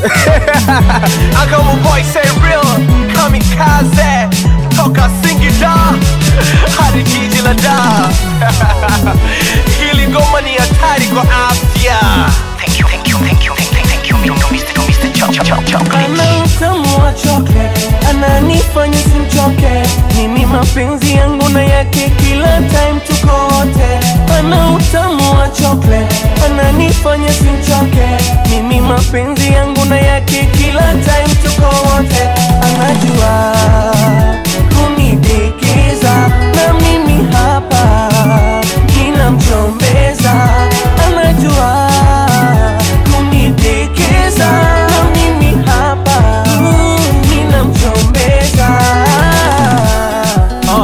I got my boy say real kamikaze toka Singida hadi jiji la Dar. Hili ngoma ni hatari kwa afya. Thank you, thank you, thank you, thank you, thank you, Mr. Mr. Cho- Cho- Cho- Chocolate. ana utamu wa chocolate ananifanya simchoke mimi mapenzi yangu na yake kila time tuko wote ana utamu wa chocolate ananifanya simchoke mimi mapenzi yangu na yake kila time tuko wote anajua kunidekeza na mimi hapa ninamchombeza anajua kunidekeza na mimi hapa ninamchombeza Uh.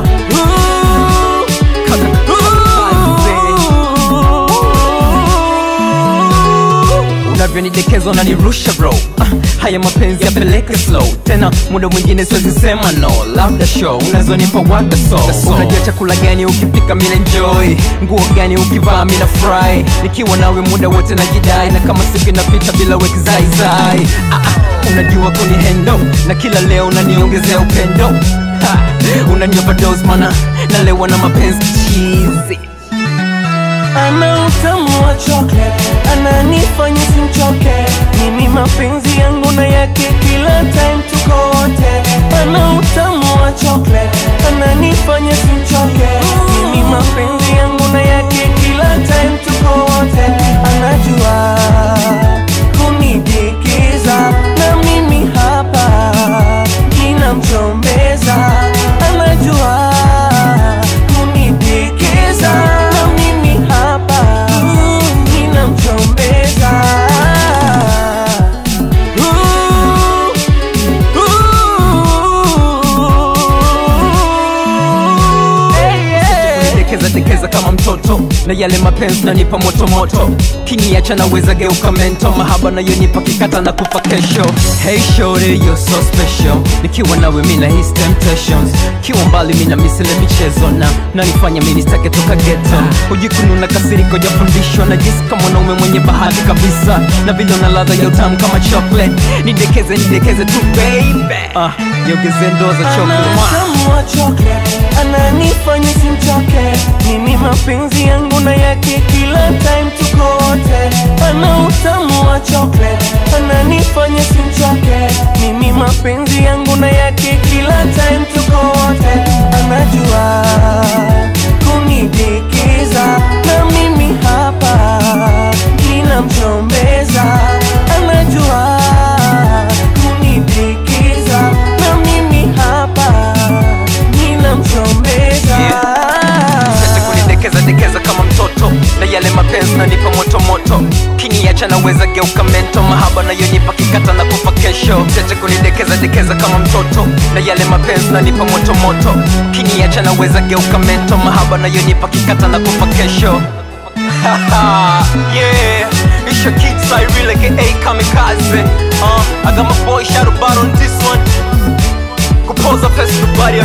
unavyonidekezwa unanirusha bro Ah, haya mapenzi yapeleke slow tena muda mwingine siwezi sema no labda show unazonipa wada so unajua chakula gani ukipika mina enjoy nguo gani ukivaa mina fry nikiwa nawe muda wote najidai na kama siku inapita bila wekizaizai ah, ah, unajua kuni hendo na kila leo unaniongezea upendo Ha, unanipa dose mana nalewa na mapenzi chizi ana utamu wa chocolate ananifanya simchoke mimi mapenzi yangu na yake kila time tuko wote ana utamu wa chocolate ananifanya simchoke mimi mapenzi yangu na yake kila time tuko wote anajua kunidekeza na mimi hapa ninamchombeza anajua kunidekeza na mimi hapa ninamchombeza Ooh, ooh. Hey, yeah. dekeza dekeza kama mtoto na yale mapenzi nanipa moto moto kiniacha naweza geuka mento mahaba nayonipa kikata na kufa kesho hey shorty you're so special nikiwa nawe mina his temptations kiwa mbali mina misile michezo na nanifanya mini stake toka geto hujikununa kasiriko jafundishwa na jinsi kama mwanaume mwenye bahati kabisa na vile una ladha ya utamu kama chocolate nidekeze nidekeze tu baby ah, niongeze ndoo za chocolate Mwah. Anautamu wa chocolate ananifanya simchoke mimi mapenzi yangu na yake kila time tuko wote ana utamu wa chocolate ananifanya simchoke mimi mapenzi yangu na yake kila time tuko wote anajua kunidekeza na mimi hapa ninamchombeza anajua kunidekeza na mimi hapa ninamchombeza Sasa kunidekeza dekeza kama mtoto na yale mapenzi nanipa moto moto kiniacha naweza geuka mento mahaba nayonipa kikata na kufa kesho Sasa kunidekeza dekeza kama mtoto na yale mapenzi nanipa moto moto kiniacha naweza geuka mento mahaba nayonipa kikata na kufa kesho yeah, it's your kid Cyril aka Kamikaze. Uh, I got my boy Shadow Bar on this one. Kupoza pesa nobody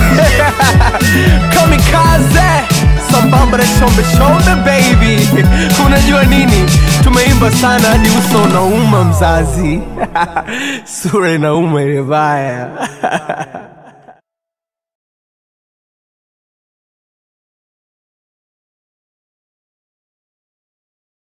Kamikaze sambamba na shombe shombe baby unajua nini tumeimba sana hadi uso unauma mzazi sura inauma ile baya